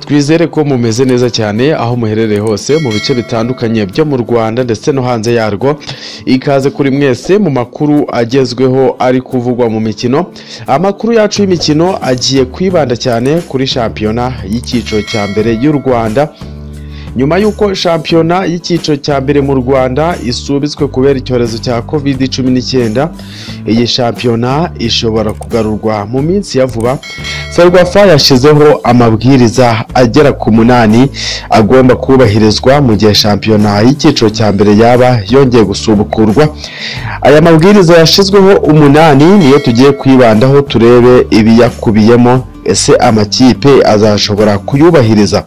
twizere ko mumeze neza cyane aho muherereye hose mu bice bitandukanye byo mu rwanda ndetse no hanze yarwo ikaze kuri mwese mu makuru agezweho ari kuvugwa mu mikino amakuru yacu y'imikino agiye kwibanda cyane kuri shampiyona y'icyiciro cya mbere y'u rwanda nyuma y'uko shampiyona y'icyiciro cya mbere mu rwanda isubitswe kubera icyorezo cya covid cumi n'icyenda iyi shampiyona ishobora kugarurwa mu minsi ya vuba ferwafa yashyizeho amabwiriza agera ku munani agomba kubahirizwa mu gihe shampiyona y'icyiciro cya mbere yaba yongeye gusubukurwa aya mabwiriza yashyizweho umunani niyo tugiye kwibandaho turebe ibiyakubiyemo ese amakipe azashobora kuyubahiriza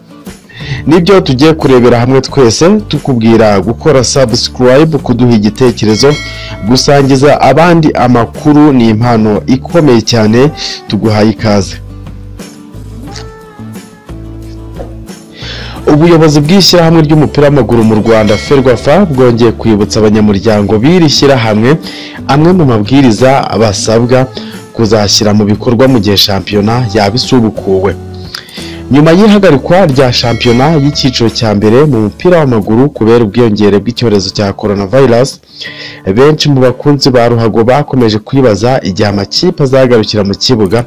nibyo tugiye kurebera hamwe twese tukubwira gukora subscribe kuduha igitekerezo gusangiza abandi amakuru ni impano ikomeye cyane tuguhaye ikaze ubuyobozi bw'ishyirahamwe ry'umupira w'amaguru mu rwanda ferwafa bwongeye kwibutsa abanyamuryango b'iri shyirahamwe amwe mu mabwiriza basabwa kuzashyira mu bikorwa mu gihe shampiyona yaba isubukuwe nyuma y'ihagarikwa rya shampiyona y'icyiciro cya mbere mu mupira w'amaguru kubera ubwiyongere bw'icyorezo cya coronavirus benshi mu bakunzi ba ruhago bakomeje kwibaza igihe amakipe azagarukira mu kibuga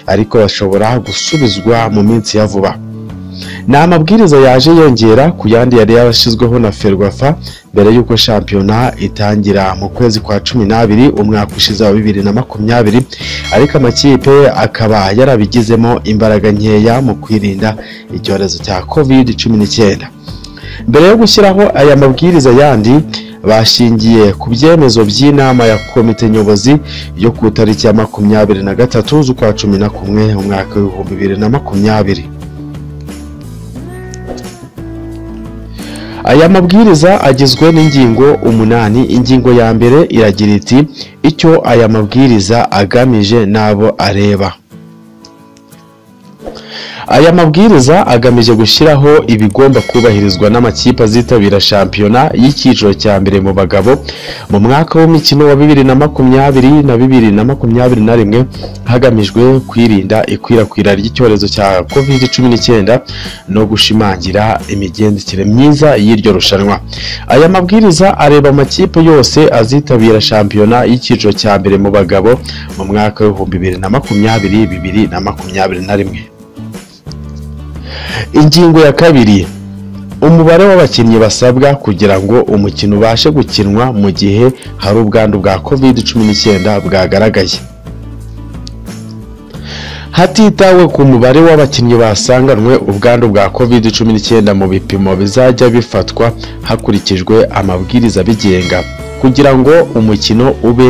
ariko bashobora gusubizwa mu minsi ya vuba ni amabwiriza yaje yongera ku yandi yari yarashyizweho na ferwafa mbere y'uko shampiyona itangira mu kwezi kwa cumi n'abiri umwaka ushize wa bibiri na makumyabiri ariko amakipe akaba yarabigizemo imbaraga nkeya mu kwirinda icyorezo cya covid cumi n'icyenda mbere yo gushyiraho aya mabwiriza yandi bashingiye ku byemezo by'inama ya komite nyobozi yo ku itariki ya makumyabiri na gatatu z'ukwa cumi na kumwe umwaka w'ibihumbi bibiri na makumyabiri aya mabwiriza agizwe n'ingingo umunani ingingo ya mbere iragira iti icyo aya mabwiriza agamije n'abo areba aya mabwiriza agamije gushyiraho ibigomba kubahirizwa n'amakipe azitabira shampiyona y'icyiciro cya mbere mu bagabo mu mwaka w'imikino wa bibiri na makumyabiri na bibiri na makumyabiri na rimwe hagamijwe kwirinda ikwirakwira ry'icyorezo cya covid cumi n'icyenda no gushimangira imigendekere myiza y'iryo rushanwa aya mabwiriza areba amakipe yose azitabira shampiyona y'icyiciro cya mbere mu bagabo mu mwaka w'ibihumbi bibiri na makumyabiri bibiri na makumyabiri na rimwe ingingo ya kabiri umubare w'abakinnyi basabwa kugira ngo umukino ubashe gukinwa mu gihe hari ubwandu bwa covid cumi n'icyenda bwagaragaye hatitawe ku mubare w'abakinnyi basanganwe ubwandu bwa covid cumi n'icyenda mu bipimo bizajya bifatwa hakurikijwe amabwiriza abigenga kugira ngo umukino ube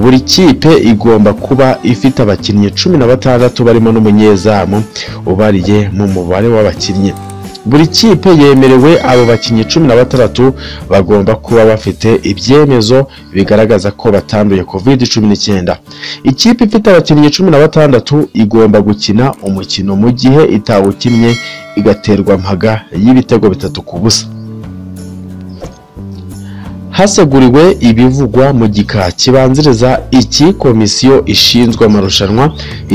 buri kipe igomba kuba ifite abakinnyi cumi na batandatu barimo n'umunyezamu ubariye mu mubare w'abakinnyi buri kipe yemerewe abo bakinnyi cumi na batandatu bagomba kuba bafite ibyemezo bigaragaza ko batanduye covid cumi n'icyenda ikipe ifite abakinnyi cumi na batandatu igomba gukina umukino mu gihe itawukinnye igaterwa mpaga y'ibitego bitatu ku busa haseguriwe ibivugwa mu gika kibanziriza iki komisiyo ishinzwe amarushanwa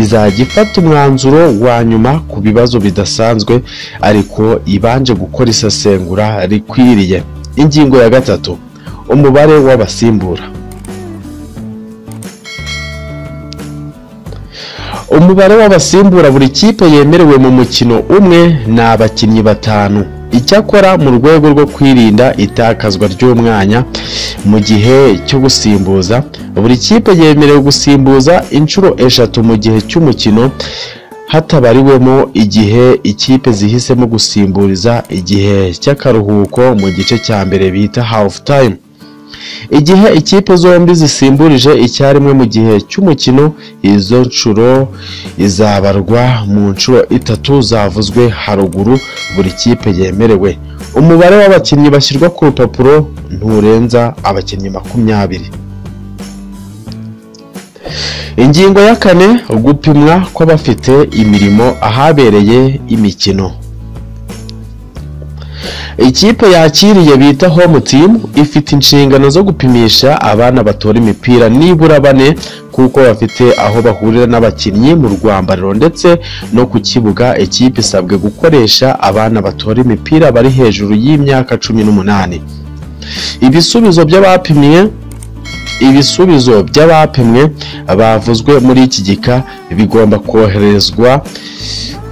izajya ifata umwanzuro wa nyuma ku bibazo bidasanzwe ariko ibanje gukora isesengura rikwiriye ingingo ya gatatu umubare w'abasimbura umubare w'abasimbura buri kipe yemerewe mu mukino umwe ni abakinnyi batanu icyakora mu rwego rwo kwirinda itakazwa ry'umwanya mu gihe cyo gusimbuza buri kipe yemerewe gusimbuza inshuro eshatu mu gihe cy'umukino hatabariwemo igihe ikipe zihisemo gusimburiza igihe cy'akaruhuko mu gice cya mbere bita hafu tayimu igihe ikipe zombi zisimburije icyarimwe mu gihe cy'umukino izo nshuro izabarwa mu nshuro itatu zavuzwe haruguru buri kipe yemerewe umubare w'abakinnyi bashyirwa ku rupapuro nturenza abakinnyi makumyabiri ingingo ya kane gupimwa kw'abafite imirimo ahabereye imikino ikipe yakiriye bita home team ifite inshingano zo gupimisha abana batora imipira nibura bane kuko bafite aho bahurira n'abakinnyi mu rwambariro ndetse no ku kibuga ikipe isabwe gukoresha abana batora imipira bari hejuru y'imyaka cumi n'umunani ibisubizo by'abapimye ibisubizo by'abapimwe bavuzwe muri iki gika bigomba koherezwa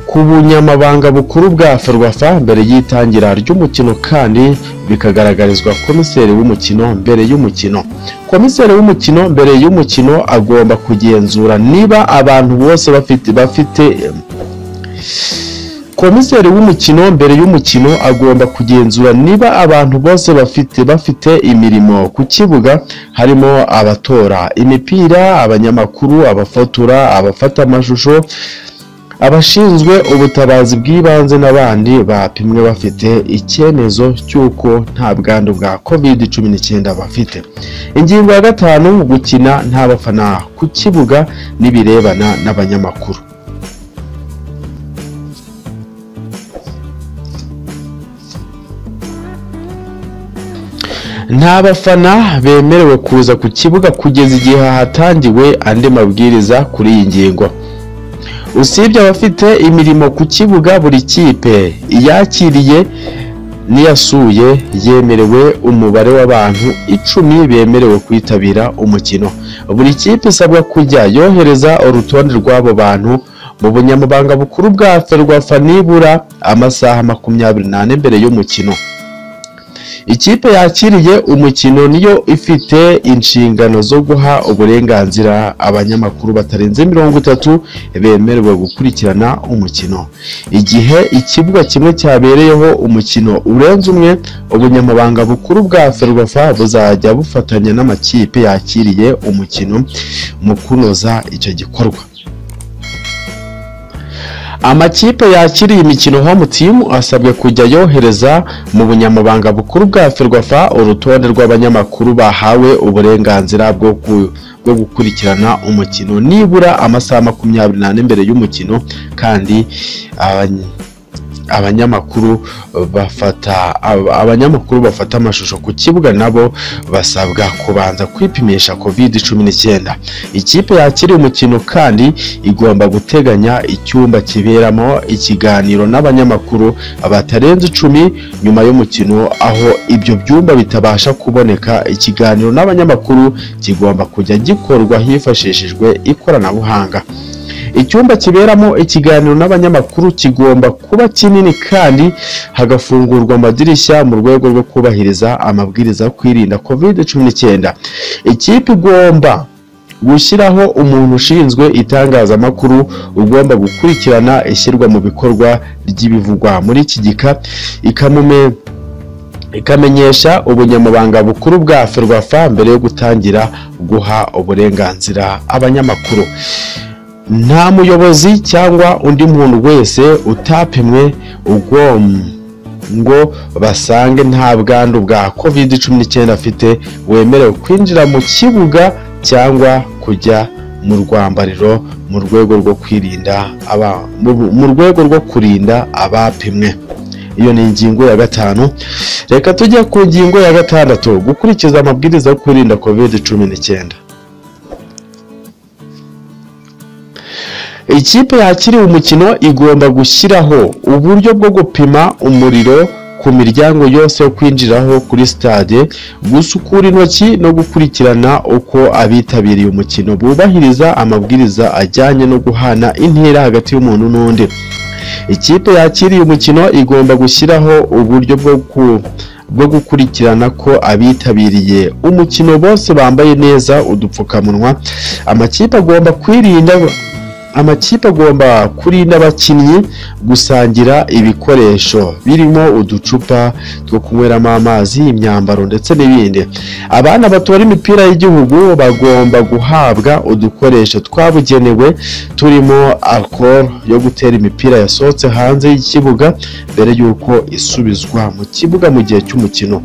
ku bunyamabanga bukuru bwa ferwafa mbere y'itangira ry'umukino kandi bikagaragarizwa komiseri w'umukino mbere y'umukino komiseri w'umukino mbere y'umukino agomba kugenzura niba abantu bose bafite bafite komiseri w'umukino mbere y'umukino agomba kugenzura niba abantu bose bafite bafite imirimo ku kibuga harimo abatora imipira abanyamakuru abafotora abafata amashusho abashinzwe ubutabazi bw'ibanze n'abandi bapimwe bafite icyemezo cy'uko nta bwandu bwa covid cumi n'icyenda bafite ingingo ya gatanu gukina nta bafana ku kibuga n'ibirebana n'abanyamakuru nta bafana bemerewe kuza ku kibuga kugeza igihe hatangiwe andi mabwiriza kuri iyi ngingo usibye abafite imirimo ku kibuga buri kipe iyakiriye n'iyasuye yemerewe umubare w'abantu icumi bemerewe kwitabira umukino buri kipe isabwa kujya yohereza urutonde rw'abo bantu mu bunyamabanga bukuru bwa ferwafa nibura amasaha makumyabiri n'ane mbere y'umukino ikipe yakiriye umukino niyo ifite inshingano zo guha uburenganzira abanyamakuru batarenze mirongo itatu bemerewe gukurikirana umukino igihe ikibuga kimwe cyabereyeho umukino urenze umwe ubunyamabanga bukuru bwa ferwafa buzajya bufatanya n'amakipe yakiriye umukino mu kunoza icyo gikorwa amakipe yakiriye imikino home team asabwe kujya yohereza mu bunyamabanga bukuru bwa ferwafa urutonde rw'abanyamakuru bahawe uburenganzira bwo ku- bwo gukurikirana umukino nibura amasaha makumyabiri n'ane mbere y'umukino kandi abany- abanyamakuru bafata ab- abanyamakuru bafata amashusho ku kibuga nabo basabwa kubanza kwipimisha covid cumi n'icyenda ikipe yakiriye umukino kandi igomba guteganya icyumba kiberamo ikiganiro n'abanyamakuru batarenze icumi nyuma y'umukino aho ibyo byumba bitabasha kuboneka ikiganiro n'abanyamakuru kigomba kujya gikorwa hifashishijwe ikoranabuhanga icyumba kiberamo ikiganiro n'abanyamakuru kigomba kuba kinini kandi hagafungurwa amadirishya mu rwego rwo kubahiriza amabwiriza yo kwirinda covid cumi n'icyenda ikipe igomba gushyiraho umuntu ushinzwe itangazamakuru ugomba gukurikirana ishyirwa mu bikorwa ry'ibivugwa muri iki gika ikamume- ikamenyesha ubunyamabanga bukuru bwa ferwafa mbere yo gutangira guha uburenganzira abanyamakuru nta muyobozi cyangwa undi muntu wese utapimwe ugomba ngo basange nta bwandu bwa covid cumi n'icyenda afite wemerewe kwinjira mu kibuga cyangwa kujya mu rwambariro mu rwego rwo kwirinda aba- mu- mu rwego rwo kurinda abapimwe iyo ni ingingo ya gatanu reka tujye ku ngingo ya gatandatu gukurikiza amabwiriza yo kwirinda covid cumi n'icyenda ikipe yakiriye umukino igomba gushyiraho uburyo bwo gupima umuriro ku miryango yose yo kwinjiraho kuri stade gusukura intoki no gukurikirana uko abitabiriye umukino bubahiriza amabwiriza ajyanye no guhana intera hagati y'umuntu n'undi ikipe yakiriye umukino igomba gushyiraho uburyo bwo ku bwo gukurikirana ko abitabiriye umukino bose bambaye neza udupfukamunwa amakipe agomba kwirinda amakipe agomba kurinda abakinnyi gusangira ibikoresho birimo uducupa two kunyweramo amazi imyambaro ndetse n'ibindi abana batora imipira y'igihugu bagomba guhabwa udukoresho twabugenewe turimo alcohol yo gutera imipira yasohotse hanze y'ikibuga mbere y'uko isubizwa mu kibuga mu gihe cy'umukino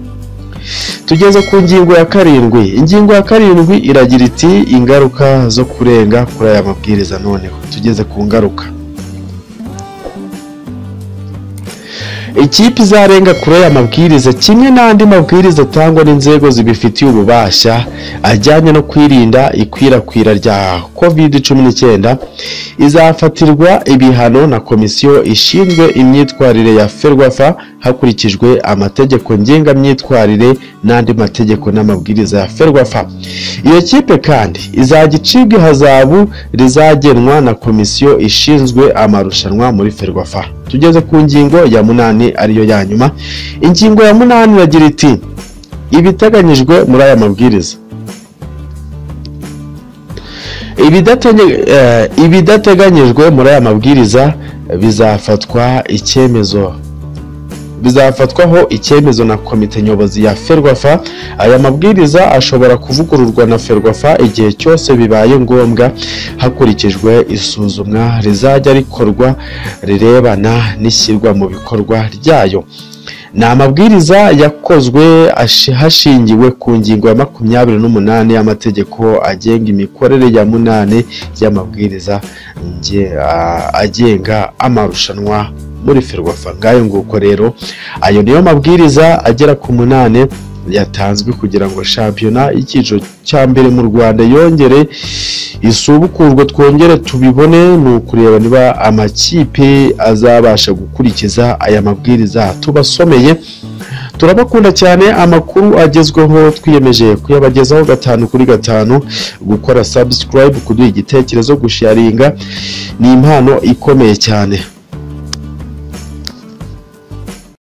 tugeze ku ngingo ya karindwi ingingo ya karindwi iragira iti ingaruka zo kurenga kuri aya mabwiriza noneho tugeze ku ngaruka ikipe izarenga kure y'amabwiriza kimwe n'andi mabwiriza atangwa n'inzego zibifitiye ububasha ajyanye no kwirinda ikwirakwira rya covid cumi n'icyenda izafatirwa ibihano na komisiyo ishinzwe imyitwarire ya ferwafa hakurikijwe amategeko ngengamyitwarire n'andi mategeko n'amabwiriza ya ferwafa iyo kipe kandi izajya icibwa ihazabu rizagenwa na komisiyo ishinzwe amarushanwa muri ferwafa tugeze ku ngingo ya munani ariyo ya nyuma ingingo ya munani iragira iti ibiteganyijwe muri aya mabwiriza Ibidatege- eh, ibidateganyijwe muri aya mabwiriza bizafatwa icyemezo bizafatwaho icyemezo na komite nyobozi ya ferwafa aya mabwiriza ashobora kuvugururwa na ferwafa igihe cyose bibaye ngombwa hakurikijwe isuzumwa rizajya rikorwa rirebana n'ishyirwa mu bikorwa ryayo ni amabwiriza yakozwe ashi- hashingiwe ku ngingo ya makumyabiri n'umunani y'amategeko agenga imikorere ya munani y'amabwiriza nge- a- agenga amarushanwa muri ferwafa ngayo nguko rero ayo niyo mabwiriza agera ku munani yatanzwe kugira ngo shampiyona icyiciro cya mbere mu rwanda yongere isubukurwe twongere tubibone ni ukureba niba amakipe azabasha gukurikiza aya mabwiriza tubasomeye turabakunda cyane amakuru agezweho twiyemeje kuyabagezaho gatanu kuri gatanu gukora subscribe kuduha igitekerezo gusharinga ni impano ikomeye cyane